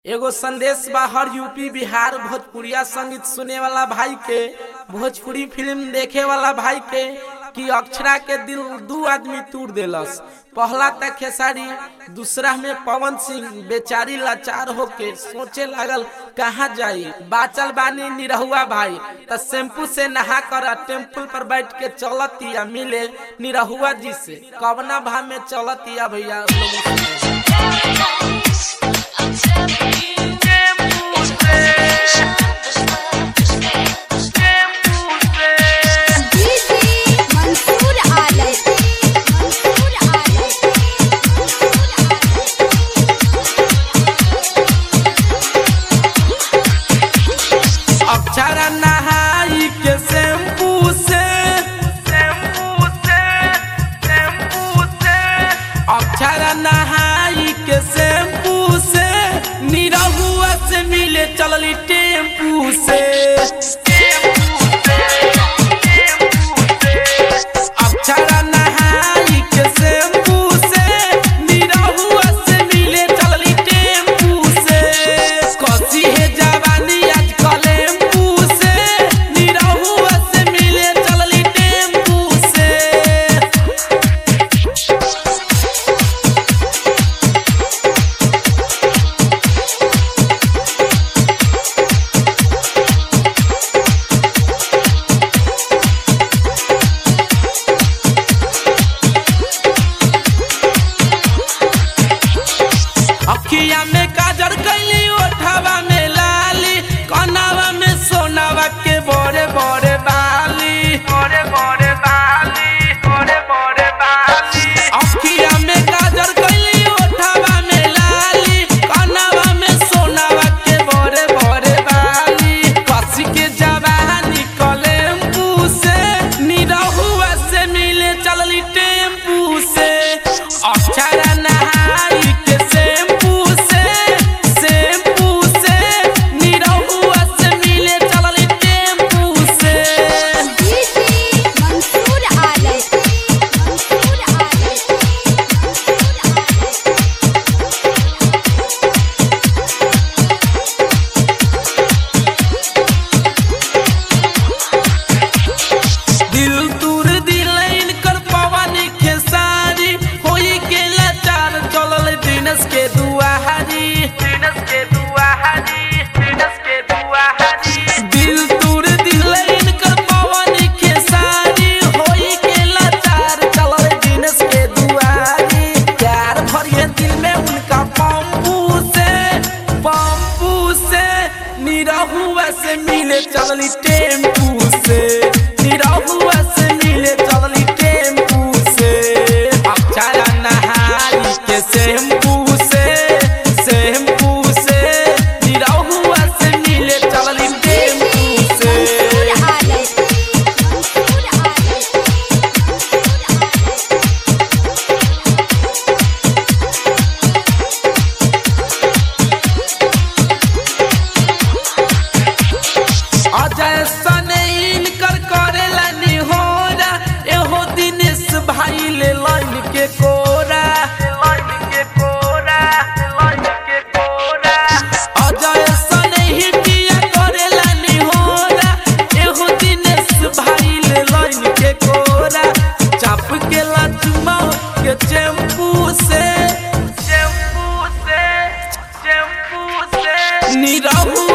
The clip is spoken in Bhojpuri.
एगो संदेश बा हर यूपी बिहार भोजपुरिया संगीत सुने वाला भाई के भोजपुरी फिल्म देखे वाला भाई के कि अक्षरा के दिल दू आदमी तोड़ देलस पहला तक खेसारी दूसरा में पवन सिंह बेचारी लाचार होके सोचे लागल कहाँ जाई बाचल बानी निरहुआ भाई त शैम्पू से नहा कर टेम्पल पर बैठ के चलतिया मिले निरहुआ जी से कवना भाव में चलतिया भैया लोगों से। मंसूर आलम मंसूर आलम अक्षरा नहाई के शैम्पू से शैम्पू से शैम्पू से अक्षरा नहाई के शैम्पू से निरहुआ से मिले चलली टेम्पू से अक्षरा नहाई के शैम्पू से निरहुआ से मिले चलली टेम्पू से कसी है जवानी आज कलेम्पू से निरहुआ से मिले चलली टेम्पू से अखिया में काजर कैली ओठवा में लाली कनावा में सोनावा के बड़े बड़े बाली बड़े बड़े बाली बड़े बड़े बाली अखिया में काजर कैली ओठवा में लाली कनावा में सोनावा के बड़े बड़े बाली कसी के जवानी कलेम्पू से निरहुआ से मिले चलली टेम्पू से अक्षरा नहाई के शैम्पू से शैम्पू से निरहुआ से मिले चलली टेम्पू से मंसूर आलम मंसूर आलम दिल दूर दिलैन कर पवनी खेसारी होई के लाचार चलल दिनस के दुआहारी दिनस के दुआहारी दिनस के दुआहारी दिल दूर दिलैन कर पवनी खेसारी होई के लाचार चलल दिनस के दुआहारी प्यार भरिए दिल में उनका पंपू से पंपू से निरहुआ से मिले चलली टेम्पू से निरहुआ से मिले चलली टेम्पू से अक्षरा नहाई के शैम्पू से शैम्पू से निरहुआ से मिले चलली टेम्पू से मंसूर आलम मंसूर आलम अजय सने इनकर करेला निहोरा एहो दिनेश भाई ले लाइन के कोरा लाइन के कोरा लाइन के कोरा अजय सने ही पिया करेला निहोरा एहो दिनेश भाई ले लाइन के कोरा चाप के लाचुमा के चैम्पू से चैम्पू से चैम्पू से निरहु